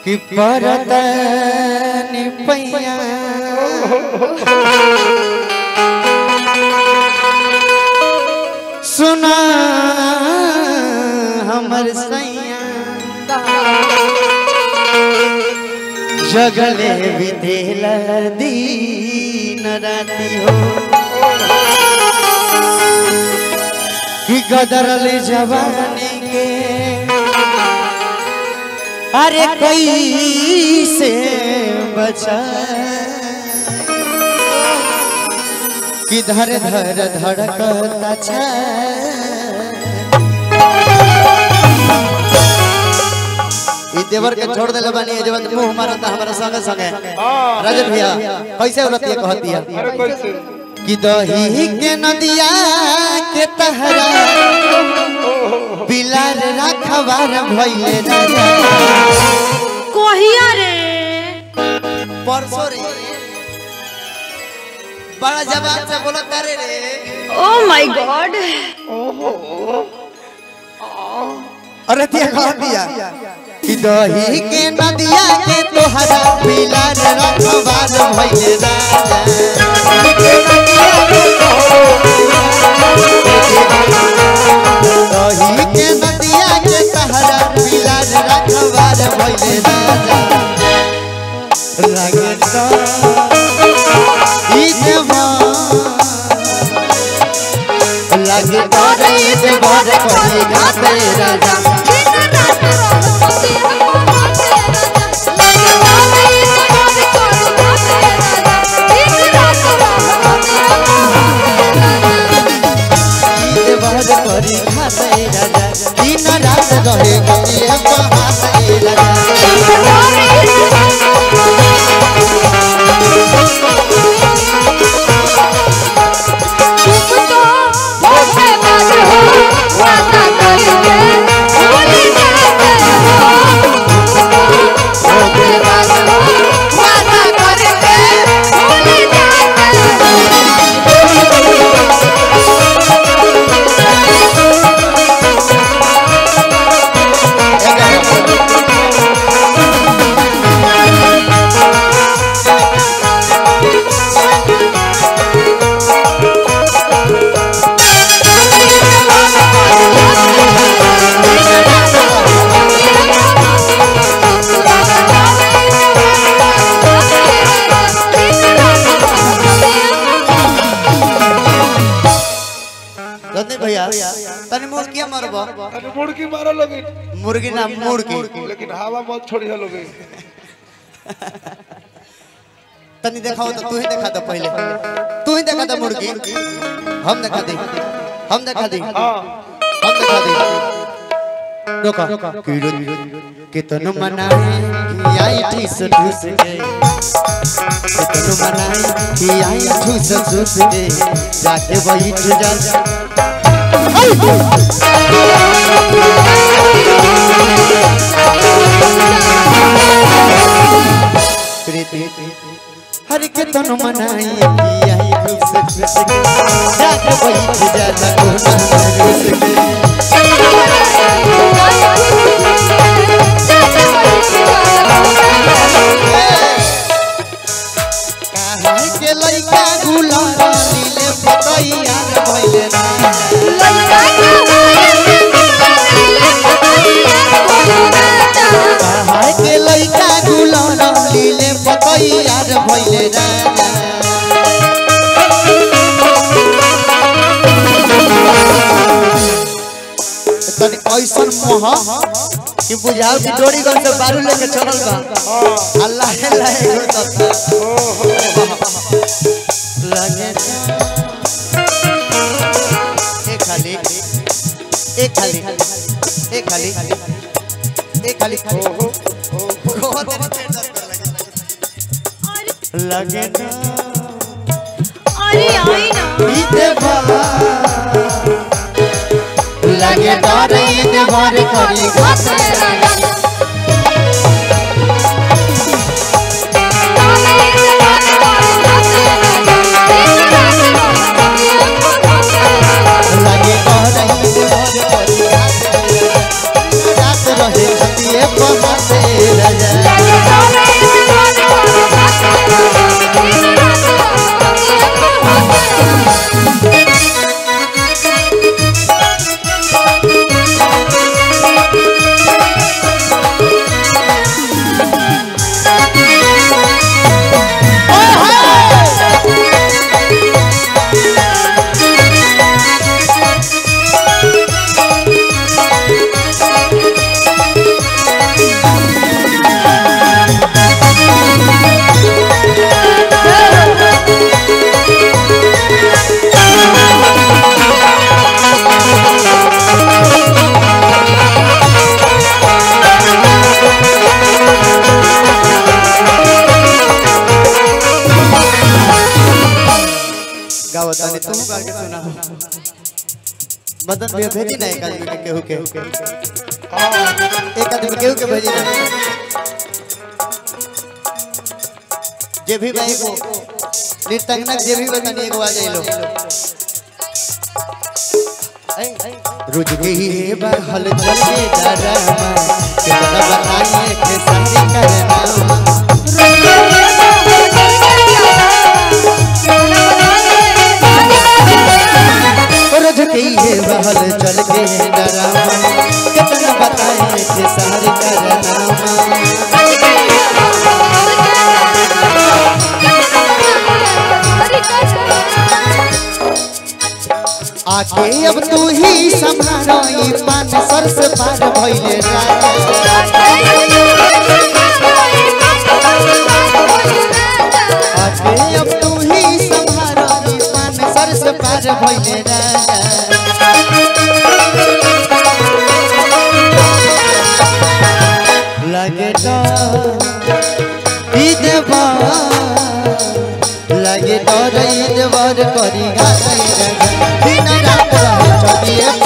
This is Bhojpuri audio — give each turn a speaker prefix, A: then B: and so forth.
A: कि परत निपैया सुना हमर सैया जगले विधेल दीन राती हो कि गदरल जवानी के अरे कैसे बचा कि धर धर धड़कता छ ई देवर के छोड़ देले बानी ए जवन मुंह मारता हमरा संगे संगे राजन भैया कैसे उलतिया कहतिया
B: अरे कैसे
A: कि दही के नदिया के तहरा बिलार रखवार भइले राजा
C: कहिया रे
A: परसों रे बड़ा जवाब से बोलो करे रे
C: ओ माय गॉड
A: अरे तिया कह दिया कि दही के नदिया के तोहरा बिलार रखवार भइले राजा दही के नदिया के तोहरा बिलार रखवार भइले राजा लगे तो ईद लगे तो ईद भर कोई घाटे राजा ईद भर कोई घाटे राजा दिन रात रहे गए बहाते राजा रतन भैया तने मुर्गी मरबो
B: अरे मुर्गी मारो लोगे
A: मुर्गी ना मुर्गी
B: लेकिन हवा मत छोड़ी है लोगे
A: तनी दिखाओ तो तू ही दिखा दो पहले तू ही दिखा दो मुर्गी हम दिखा दे हम दिखा दे
B: हाँ
A: हम दिखा दे रोका कीड़ो कितनो मनाए कि आई ठूस ठूस के कितनो मनाए कि आई ठूस ठूस के जाके बैठ जा प्रीति हर कितनो मनाए कि आई ठूस ठूस के जाके बैठ जा कोना रूस के कहाँ के लइका गुलाब नीले पतैया भइले ना कहाँ के लइका गुलाब नीले पतैया भइले ना तनी ऐसन मोह कि बुझाओ कि डोरी गन से बारू लेके चलल बा अल्लाह अल्लाह करता लगे एक खाली एक खाली एक खाली एक खाली लगे ना
C: अरे आई ना
A: बीते बा लगे डर ईद भर करी घाटे लगे डर ईद भर करी घाटे रात रहे छतिए पहाते राजा मदन भैया भेजी ना एक आदमी के केहू के
B: हाँ
A: एक आदमी केहू के भेजी ना जे भी भाई को नृत्यंगना जे भी बतानी एगो आ जाइलो रुझ गई है बहल चल के डरमा कितना बताइए के संग करना रुझ गई है बहल चल के डरमा कितना बताइए के संग करना आके अब तू ही संभालो ई पान सर से पार भइले राजा आके अब तू ही संभालो ई पान सर से पार भइले राजा लगे तो ई देवा लगे तो रे देवर करी गाई राजा दिन रात रहे चलिए